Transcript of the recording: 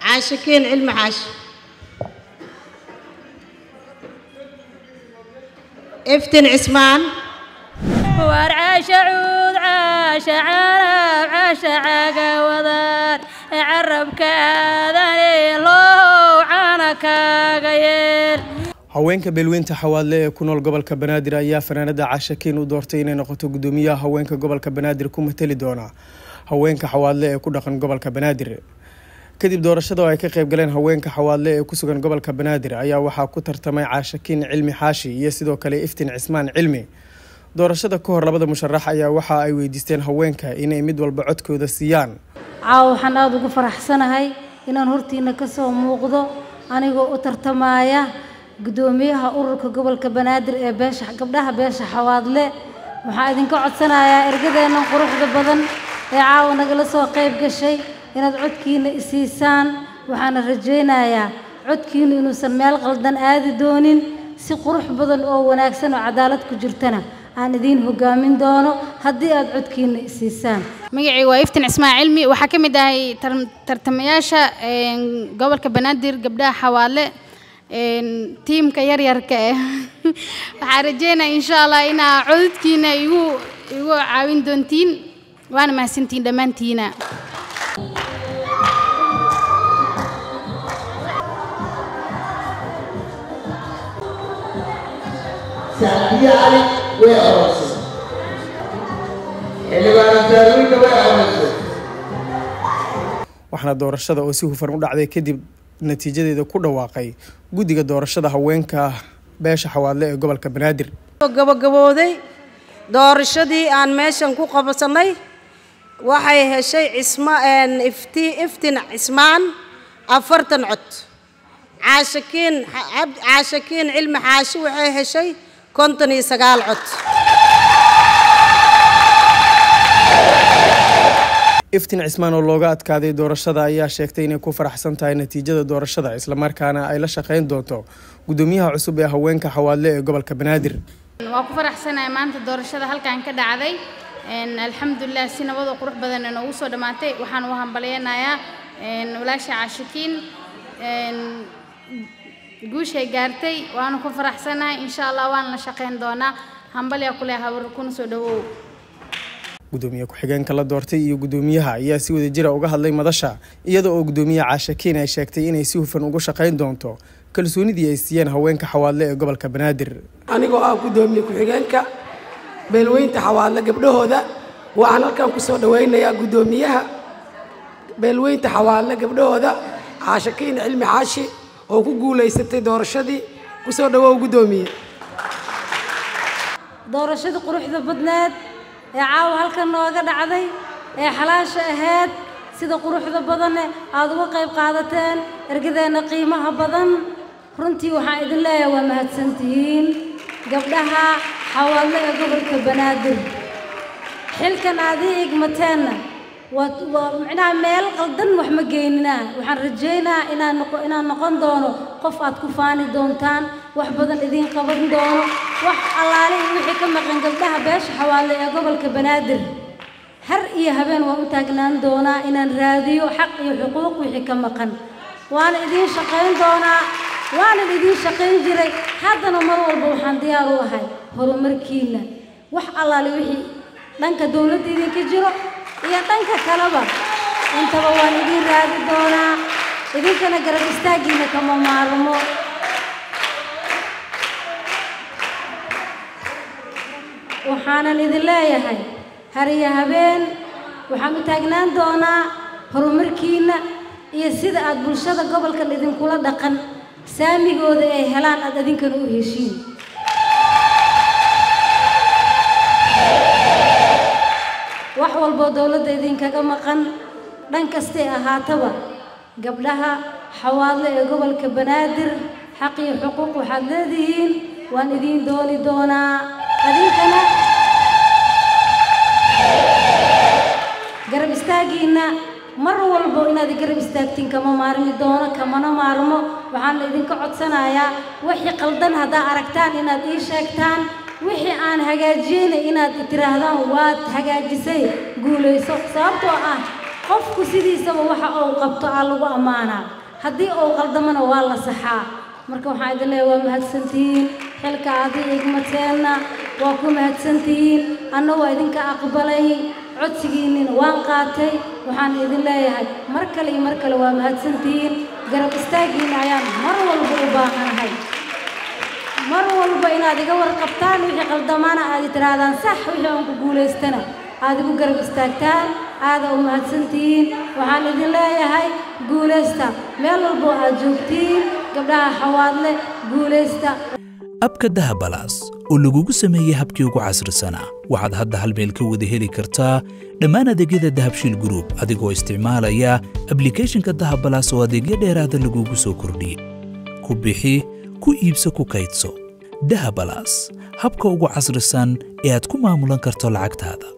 caashakiin cilmi xaashi iftin cismaan waar caasha cuud caasha carab caasha caga wadaan carabka aadane loo cana kaaga yeel haweenka beelweynta xawaadle ee ku nool gobolka banaadir ayaa fanaanada caashakiin u doortay inay noqoto gudoomiyaha haweenka gobolka banaadir ku matali doona haweenka xawaadle ee ku dhaqan gobolka banaadir kadib doorashada oo ay ka qayb galeen haweenka xawaadle ee ku sugan gobolka banaadir ayaa waxaa ku tartamay caashakiin cilmi xaashi iyo sidoo kale iftiin cismaan cilmi doorashada ka hor labada musharax ayaa waxa ay weydiisteen haweenka inay mid walba codkooda siiyaan caawa waxaan aada ugu faraxsanahay inaan hortiina ka soo muuqdo anigoo u tartamaya guddoomiyaha ururka gobolka banaadir ee beesha gabdhaha beesha xawaadle waxaan idinka codsanayaa ergadeennan quruxda badan ee caawa nagala soo qayb gashay inaad codkiina isiisaan waxaana rajaynayaa codkiinu inuusan meel qaldan aadi doonin si qurux badan oo wanaagsan oo cadaalad ku jirtana aan idiin hogaamin doono haddii aad codkiina isiisaan magacii waa iftin cismaan cilmi waxaa ka mid ahay tartamayaasha gobolka banaadir gabdhaha xawaadle tiimka yaryarka eh waxaan rajeynaya insha allah inaa cododkiina igu igu caawin doontiin waana mahadsantiin dhammaantiina sacdiye cali way aroosay xildhibaana daawinka way aroosay waxaana doorashada oo si hufan u dhacday kadib natiijadeeda ku dhawaaqay guddiga doorashada haweenka beesha xawaadle ee gobolka banaadir gabagabooday doorashadii aan meeshan ku qabsanay waxay heshay cisma ifti iftin cismaan afartan cod caashakiin caashakiin cilmi xaashi waxay heshay konton iyo sagaal cod iftin cismaan oo looga adkaaday doorashada ayaa sheegtay inay ku faraxsan tahay natiijada doorashada islamarkaana ay la shaqeyn doonto guddoomiyaha cusub ee haweenka xawaadle ee gobolka banaadir waa ku faraxsanahay maanta doorashada halkan ka dhacday alxamdulilah si nabadoo qurux badan inoogu soo dhammaatay waxaan u hambalyeynayaa walaasha caashakiin guushay gaartay waanu ku faraxsanahay insha allah waan la shaqeyn doonaa hambalya kule habar kuna soo dhawow gudoomiye ku-xigeenka la doortay iyo guddoomiyaha ayaa si wada jira uga hadlay madasha iyada oo guddoomiyaha caashakiin ay sheegtay inay si hufan ugu shaqeyn doonto kalsoonidii ay siiyeen haweenka xawaadle ee gobolka banaadir anigoo ah guddoomiye ku-xigeenka beelweynta xawaadle gabdhahooda waxaan halkan ku soo dhawaynayaa guddoomiyaha beelweynta xawaadle gabdhahooda caashakiin cilmi xaashi oo ku guulaysatay doorashadii ku soo dhawow guddoomiye doorashadii quruxda badneed ee caawa halkan nooga dhacday ee xalaasha ahayd sida quruxda badane aada uga qayb qaadateen ergadeenna qiimaha badan runtii waxaan idin leeyahay waa mahadsantihiin gabdhaha xawaadle ee gobolka banaadir xilkan aad ii igmateenna waa waa micnaha meel qaldan wax ma geyninaa waxaan rajaynaa inaan noqo inaan noqon doono qof aad ku faani doontaan wax badan idiin qaban doono wax allaale iyo wixii ka maqan gabdhaha beesha xawaale ee gobolka banaadir har iyo habeen waan u taagnaan doonaa inaan raadiyo xaq iyo xuquuq wixii ka maqan waana idiin shaqayn doonaa waanan idiin shaqayn jiray haddana mar walba waxaan diyaar u ahay horumarkiinna wax allaale wixii dhanka dowladda idinka jiro iyo dhanka kaleba intaba waan idiin raadi doonaa idinkana garab istaaggiina kama maarmo waxaanan idin leeyahay har iyo habeen waxaan u taagnaan doonaa horumarkiinna iyo sida aad bulshada gobolkan idinkula dhaqan saamigooda ay helaan aad idinkana u heshiin wax walboo dowladda idinkaga maqan dhan kastay ahaataba gabdhaha xawaadle ee gobolka banaadir xaq iyo xuquuq waxaad leedihiin waan idiin dooni doonaa adinkana garab istaaggiinna mar walbo inaad garab istaagtiin kama maarmi doono kamana maarmo waxaan idinka codsanayaa wixii qaldan haddaa aragtaan inaad ii sheegtaan wixii aan hagaajiyeyna inaad tiraahdaan waad hagaajisay guulayso sababtoo ah qofku sidiisaba waxa uu qabto aa lagu ammaanaa haddii uu qaldamona waa la saxaa marka waxaan idin leeyahay waa mahadsantihiin xilka aadi igmateenna waa ku mahadsantihiin anna waa idinka aqbalay codsigiinnina waan qaatay waxaan idin leeyahay mar kale iyo mar kale waa mahadsantihiin garab istaaggiinna ayaan mar walba u baahanahay mar walba inaad iga warqabtaan wixii qaldamaana aad i tidhaahdaan sax wixii aan ku guulaystana aad igu garab istaagtaan aada u mahadsantihiin waxaan idin leeyahay guulaysta meel walbo aad joogtiin gabdhaha xawaadle guulaysta abka dahabalaas oo lagugu sameeyey habkii ugu casrisanaa waxaad hadda hal meel ka wada heli kartaa dhammaan adeegyada dahabshiil gruub adigoo isticmaalaya ablikhethonka dahabalaas oo adeegyo dheeraada lagugu soo kordhiyey ku bixi ku iibso ku kaydso dahabalaas habka ugu casrisan ee aad ku maamulan karto lacagtaada